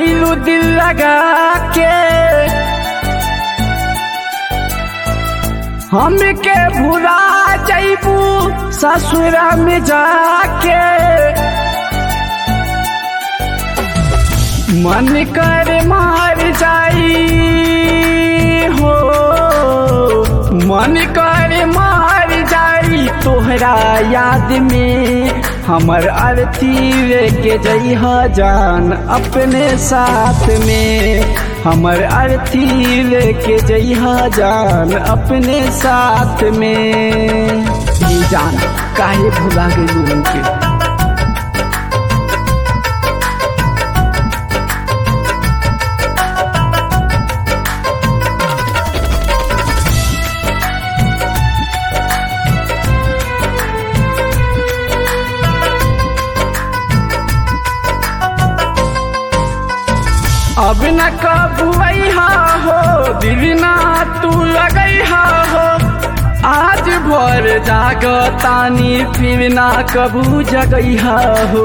गईलू दिल लगा के हमके भुला जैबू ससुरा में जाके मन कर मार जाई हो मन कर मार जाई तोहरा याद में हमर अर्थी लेके जइह जान अपने साथ में हमर अर्थी लेके जइह जान अपने साथ में ये जान काहे भुला गई उनके अब न कबुआ हो दिल ना तू लगैहा हो आज भर जाग तानी फिर ना कबू जगैहा हो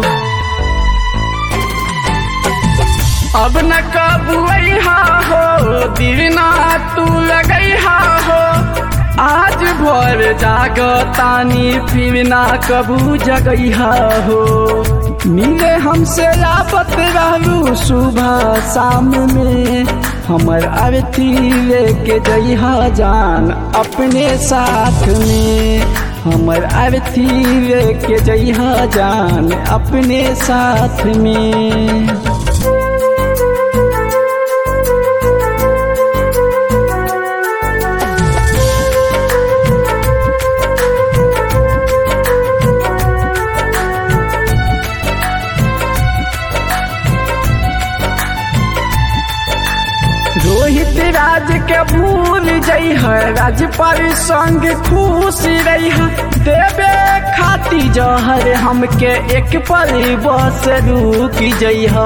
अब न कबुआ हो दिल ना तू लगैहा हो आज भर जाग तानी फिर ना कबू जगैहा हो मिले हमसे लापत रहलू सुबह शाम में हमर अर्थी लेके जइहा जान अपने साथ में हमर अर्थी लेके जइहा जान अपने साथ में रोहित राज के भूल जइह राज पर संग खुश रह देवे खाती जहर हमके एक पल बस रुक जइह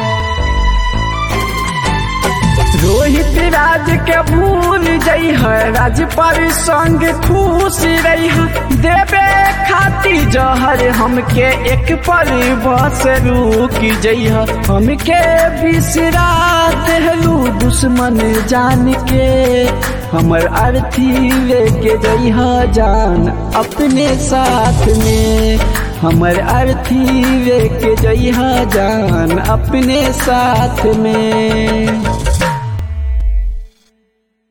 रोहित राज के भूल जइह राज पर संग खुश रह देवे खाती जहर हमके एक पल बस रुक जइह हमके बिसरा देहलू दुश्मन जान के हमर अर्थी लेके जइह जान अपने साथ में हमर अर्थी लेके जइह जान अपने साथ में